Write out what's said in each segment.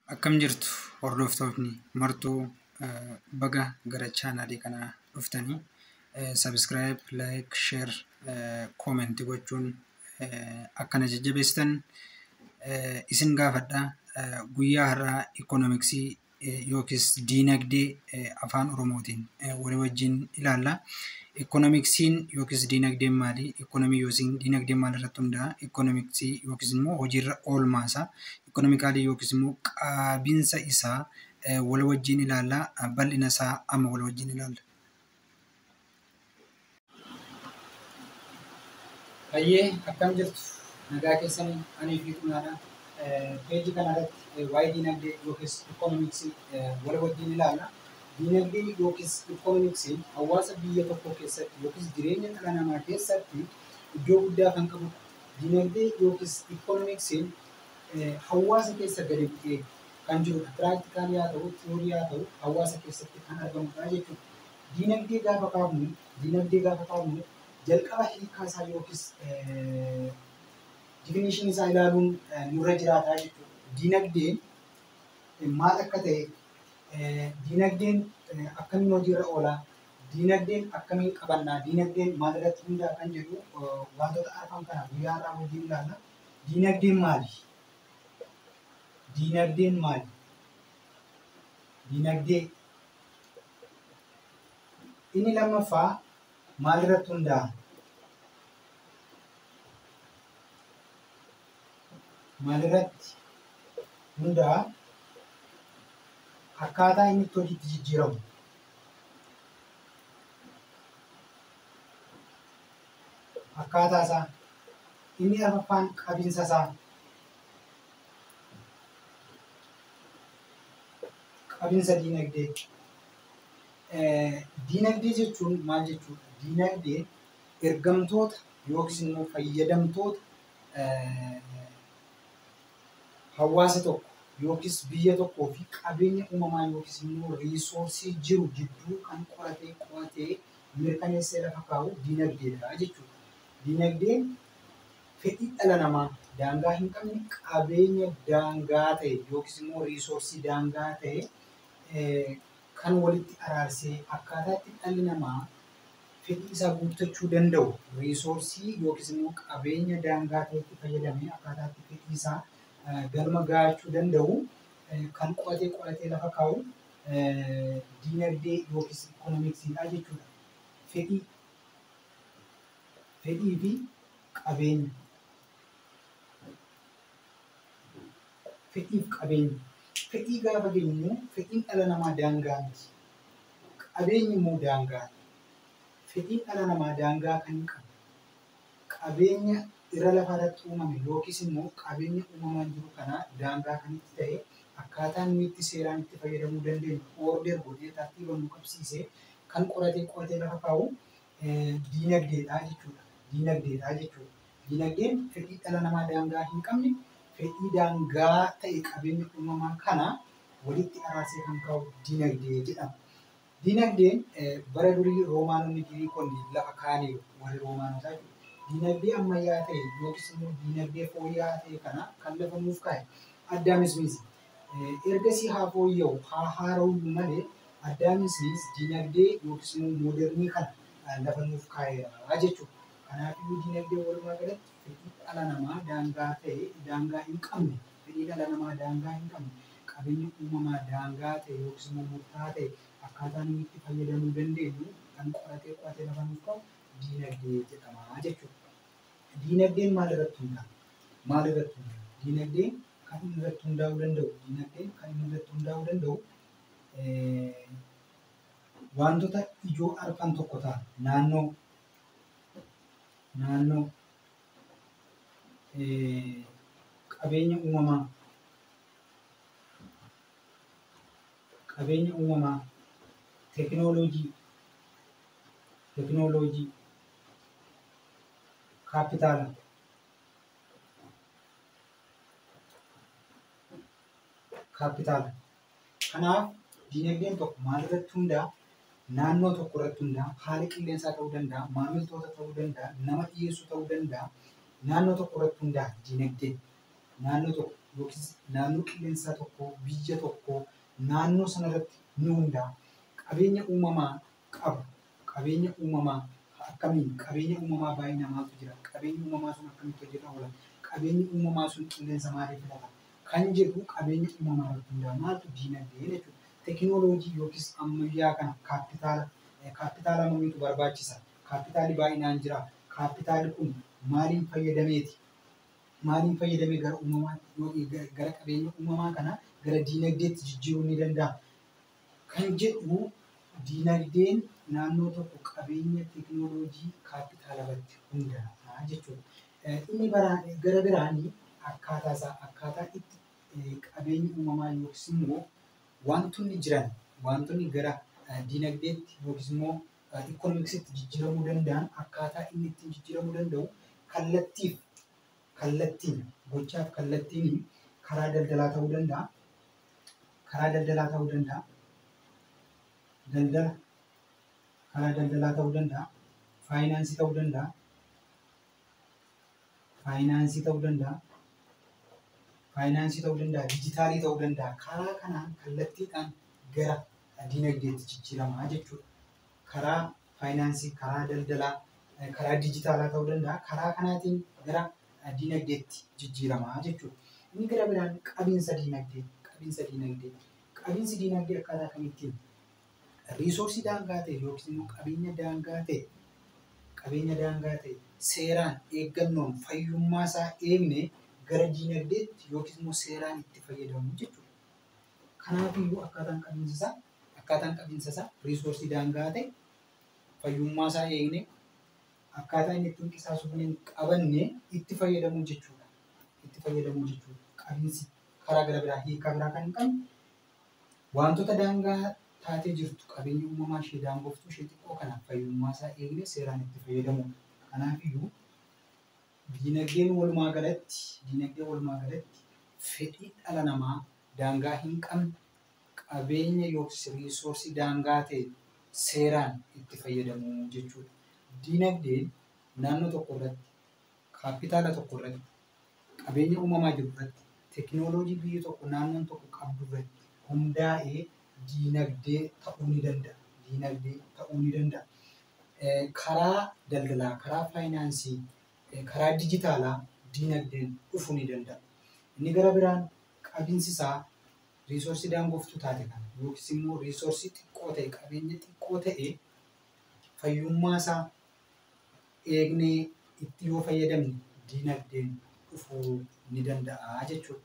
Akkam jirtu hordoftoonni martuu baga gara chaanaalii kanaa dhuftanii sabiskiraayib, laayik, sheer, koomentii gochuun akkana jajjabeessitan isin gaafadha. Guyyaa har'aa ikoonomiksii yookiis diinagdee afaan Oromootiin walii wajjin ilaalla. Ikoonomiksiin yookiis diinagdeen maali? Ikoonomii yookiin diinagdeen maalirratti hundaa'a? Ikoonomiksii yookiis immoo hojiirra oolmaasaa ikonomikaalii yookiis immoo qaabinsa isaa wal wajjin ilaalla. Bal'ina isaa amma wal wajjin ilaalla. Hayyee akkam jirtu? Nagaa keessanii anii fi xumaadha. Peejii kanarratti waa'ee diinagdee yookiis ikoonomiksii wal wajjin ilaalla. Diinagdee yookiis ikoonomiksiin hawaasa biyya tokko keessatti yookiis jireenya dhala namaa keessatti iddoo guddaa kan qabudha. Diinagdee yookiis ikoonomiksiin hawaasa keessa gadi bu'ee kan jirudha. Piraaktikaalii haa ta'u, tiyoorii haa ta'u, hawaasa keessatti kan argamudha jechuudha. Diinagdee gaafa kaafnu, diinagdee gaafa kaafnu jalqaba hiikaa isaa yookiis difinishinii isaa ilaaluun nurra jiraata jechuudha. Diinagdeen maal akka ta'e, diinagdeen akkamiin hojiirra oola, diinagdeen akkamiin qabannaa, diinagdeen maalirratti hundaa'a kan jedhu wantoota arfan kana guyyaa har'aa wajjin ilaalla. Diinagdeen maali? Diinagdeen maali? Diinagdee inni lammaffaa maalirratti hundaa'a? Maalirratti hundaa'a? Akkaataa inni itti hojiitti jijjiiramu. Akkaataa isaa inni arfaffaan qabinsa isaa. Qabinsa diinagdee. Diinagdee jechuun maal jechuudha? Diinagdeen ergamtoota yookiis immoo fayyadamtoota hawaasa tokko yookiis biyya tokkoo fi qabeenya uumamaa yookiis immoo riisoorsii jiru jidduu kan qoratee qo'atee mirkaneessee lafa kaa'u diinagdeedha jechuudha. Diinagdeen fedhii dhala namaa daangaa hin qabne qabeenya daangaa ta'e yookiis immoo riisoorsii daangaa ta'e kan walitti araarsee akkaataa itti dhalli namaa fedhii isaa guuttachuu danda'u riisoorsii yookiis immoo qabeenya daangaa ta'etti fayyadamee akkaataa itti fedhii isaa galma gahachuu danda'u kan qo'atee qo'atee lafa kaa'u diinagdee yookiis ikoonomiksiidha jechuudha. Fedhii fedhii fi qabeenya. Fedhii fi qabeenya. Fedhii gaafa jennu fedhiin dhala namaa daangaa miti. Qabeenyi immoo daangaa. Fedhiin dhala namaa daangaa kan hin qabne. Qabeenya irra lafarratti uumame yookiis immoo qabeenya uumamaan jiru kana daangaa kan itti ta'e akkaataa inni itti seeraan itti fayyadamuu dandeenyu order godhee tartiiba nu qabsiisee kan qoratee qoratee lafa kaa'u diinagdeedha jechuudha. Diinagdeedha jechuudha. Diinagdeen fedhii dhala namaa daangaa hin qabne fedhii daangaa ta'e qabeenya uumamaa kana walitti araarsee kan kaa'u diinagdee jedhama. Diinagdeen bara durii roomaanonni giriikonni lafa kaa'aniiru warri roomaanotaa jechuudha. Diinagdee ammayyaa ta'e yookiis immoo diinagdee fooyya'aa ta'e kana kan lafa nuuf kaa'e addaamis miti. Ergasii haa fooyya'u haa haara'u malee addaamis diinagdee yookiis immoo moodernii kana lafa nuuf kaa'eera jechuudha. Kanaafuu diinagdee walumaa galatti fedhii dhala namaa daangaa ta'e daangaa hin qabne fedhii dhala namaa daangaa hin qabne qabeenya uumamaa daangaa ta'e yookiis immoo murtaa'aa ta'e akkaataa inni itti fayyadamuu dandeenyu kan qoratee qoratee lafa nuuf kaa'u diinagdee jedhama jechuudha. Diinagdeen maal irratti hundaa'a? Maal irratti hundaa'a? Diinagdeen kan inni irratti hundaa'uu danda'u, diinagdeen kan inni irratti hundaa'uu danda'u wantoota ijoo arfan tokko ta'a. Naannoo, naannoo, qabeenya uumamaa, qabeenya uumamaa, teekinooloojii, teekinooloojii, kaapitaala. Kaapitaala. Kanaaf diinagdeen tokko maalirratti hundaa'a? Naannoo tokko irratti hundaa'a. Haala qilleensaa ta'uu danda'a. Maamiltoota ta'uu danda'a. Nama dhiyeessu ta'uu danda'a. Naannoo tokko irratti hundaa'a diinagdeen. naannoo tokko yookiis naannoo qilleensaa tokko biyya tokko naannoo sanarratti ni hundaa'a. Qabeenya uumamaa qabu qabeenya uumamaa akkamiin qabeenya uumamaa baay'ee namaatu jira qabeenya uumamaa sun akkamitti hojjetaa oola qabeenyi uumamaa sun qilleensa maalii filata kan jedhu qabeenya uumamaa irratti hundaa'a maaltu diinagdee jechuudha. Teekinooloojii yookiis ammayyaa kana kaapitaala kaapitaala mamiitu barbaachisa kaapitaalli baay'inaan jira kaapitaalli kun maaliin fayyadameeti maaliin fayyadamee gara uumamaa gara qabeenya uumamaa kana gara diinagdeetti jijjiiruu ni danda'a. Kan jedhu diinagdeen naannoo tokko qabeenya teekinooloojii kaapitaala irratti hundaa'a jechuudha. Inni gara biraanii akkaataa isaa akkaataa itti qabeenyi uumamaa yookiis immoo wantoonni jiran wantoonni gara diinagdeetti yookiis immoo ikoonomiksitti jijjiiramuu danda'an akkaataa inni ittiin jijjiiramuu danda'u kallattiif kallattiin gochaaf kallattiin karaa daldalaa ta'uu danda'a. Karaa daldalaa ta'uu danda'a. Daldala karaa daldalaa ta'uu danda'a. Faayinaansii ta'uu danda'a. Faayinaansii ta'uu danda'a. Faayinaansii ta'uu danda'a. Dijitaalii ta'uu danda'a. Karaa kanaan kallattiidhaan gara diinagdeetti jijjiiramaa jechuudha. Karaa faayinaansii, karaa daldalaa, karaa dijitaalaa ta'uu danda'a. Karaa kanaatiin gara diinagdeetti jijjiiramaa jechuudha. Inni gara biraan qabiinsa diinagdee, qabiinsa diinagdee. Qabiinsi diinagdee akkaataa kamittiin riisoorsii daangaa ta'e yookiin immoo qabeenya daangaa ta'e qabeenya daangaa ta'e seeraan eeggannoon fayyummaa isaa eegne gara diinagdeetti yookiin immoo seeraan itti fayyadamu jechuudha. Kanaafiyyuu akkaataan qabiinsa isaa akkaataan qabiinsa isaa riisoorsii daangaa ta'e fayyummaa isaa eegne akkaataa inni ittiin qisaasuu hin qabanne itti fayyadamuu jechuudha. Itti fayyadamuu jechuudha. Qabiinsi karaa gara biraa hiikaa biraa kan hin qabne wantoota daangaa taatee jirtu qabeenya uumamaa ishee daangoftuu ishee xiqqoo kanaaf fayyummaa isaa eegne seeraan itti fayyadamudha. Kanaafiyyuu diinagdeen walumaa galatti diinagdeen walumaa galatti fedhii dhala namaa daangaa hin qabne qabeenya yookiis riisoorsii daangaa ta'e seeraan itti fayyadamuu jechuudha. Diinagdeen naannoo tokko irratti kaapitaala tokko irratti qabeenya uumamaa jiru irratti teekinooloojii biyyi tokko naannoon tokko qabdu irratti hundaa'ee diinagdee ta'uu ni danda'a. Diinagdee ta'uu ni danda'a. Karaa daldalaa, karaa faayinaansii, karaa dijitaalaa diinagdeen dhufuu ni danda'a. Inni gara biraan qabiinsi isaa riisoorsii daangoftuu taate kana yookiis immoo riisoorsii xiqqoo ta'e qabeenya xiqqoo ta'e fayyummaa isaa eegnee itti yoo fayyadamne diinagdeen dhufuu ni danda'a jechuudha.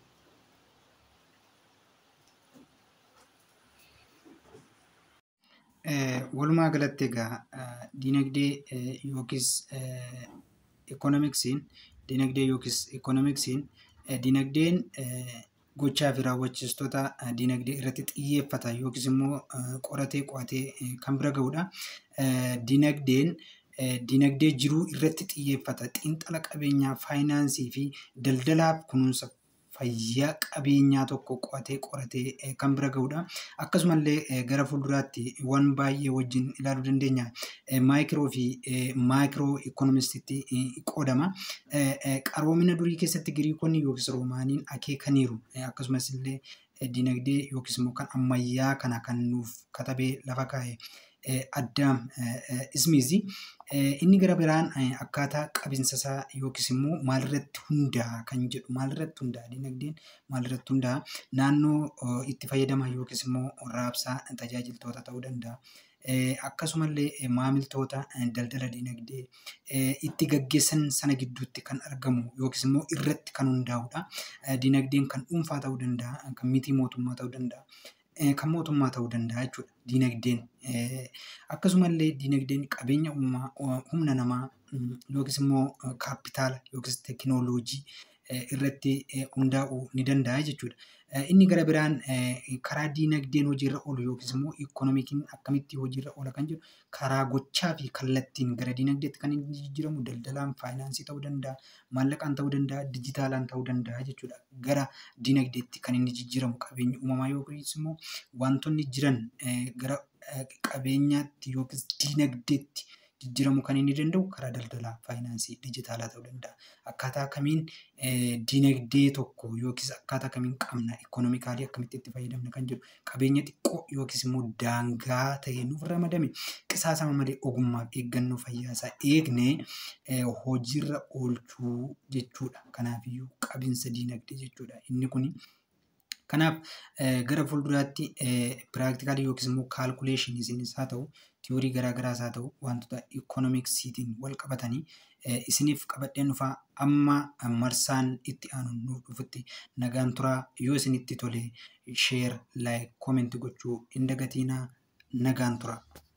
Walumaa galatti egaa diinagdee yookiis ikoonomiksiin diinagdee yookiis ikoonomiksiin diinagdeen gochaa fi raawwachiistota diinagdee irratti xiyyeeffata yookiis immoo qoratee qo'atee kan bira ga'udha. Diinagdeen diinagdee jiruu irratti xiyyeeffata. Xiinxala qabeenyaa, faayinaansii fi daldalaaf kunuunsa fayyaa qabeenyaa tokko qo'atee qoratee kan bira ga'udha. Akkasumallee gara fuulduraatti waan baay'ee wajjin ilaaluu dandeenya. Maayikiroo fi maayikiroo ikoonomistitti qoodama. Qaroomina durii keessatti Giriikonni yookiis Roomaaniin akeekaniiru. Akkasumas illee diinagdee yookiis immoo kan ammayyaa kana kan nuuf katabee lafa kaa'e addaam ismiizi. Inni gara biraan akkaataa qabiinsa isaa yookiis immoo maalirratti hundaa'a kan jedhu maalirratti hundaa'a diinagdeen maalirratti hundaa'a naannoo itti fayyadaman yookiis immoo raabsaa tajaajiltoota ta'uu danda'a. Akkasumallee maamiltoota daldala diinagdee itti gaggeessan sana gidduutti kan argamu yookiis immoo irratti kan hundaa'udha. Diinagdeen kan dhuunfaa ta'uu danda'a, kan miti mootummaa ta'uu danda'a. kan mootummaa ta'uu danda'a jechuudha diinagdeen. Akkasumallee diinagdeen qabeenya uumamaa humna namaa yookiis immoo kaapitaala yookiis teekinooloojii irratti hundaa'uu ni danda'a jechuudha. Inni gara biraan karaa diinagdeen hojiirra oolu yookiis immoo ikoonomikiin akkamitti hojiirra oola kan jedhu karaa gochaa fi kallattiin gara diinagdeetti kan inni jijjiiramu daldalaan faayinaansii ta'uu danda'a, maallaqaan ta'uu danda'a, dijitaalaan ta'uu danda'a jechuudha. Gara diinagdeetti kan inni jijjiiramu qabeenyi uumamaa yookiis immoo wantoonni jiran gara qabeenyaatti yookiis diinagdeetti jijjiiramuu kan inni danda'u karaa daldalaa faayinaansii dijitaalaa ta'uu danda'a. Akkaataa kamiin dinagdee tokko yookiis akkaataa kamiin qabna ikoonoomikaalii akkamitti itti fayyadamna kan jedhu qabeenya xiqqoo yookiis immoo daangaa ta'e nuuf ramadame qisaasama malee ogummaa fi eeggannoo fayyaasaa eegnee hojiirra oolchuu jechuudha. Kanaafiyyuu qabinsa dinagdee jechuudha. Inni kun kanaaf gara fuulduraatti piraaktikaalii yookiis immoo kaalkuleeshiniis haa ta'u tiyoorii garaagaraas haa ta'u wantoota ikoonomiksiitiin wal qabatanii isiniif qabadheen dhufaa amma marsaan itti aanu nuuf dhufutti nagaan turaa yoo isinitti tole sheer laayik koomenti gochuu hin dagatiinaa nagaan turaa.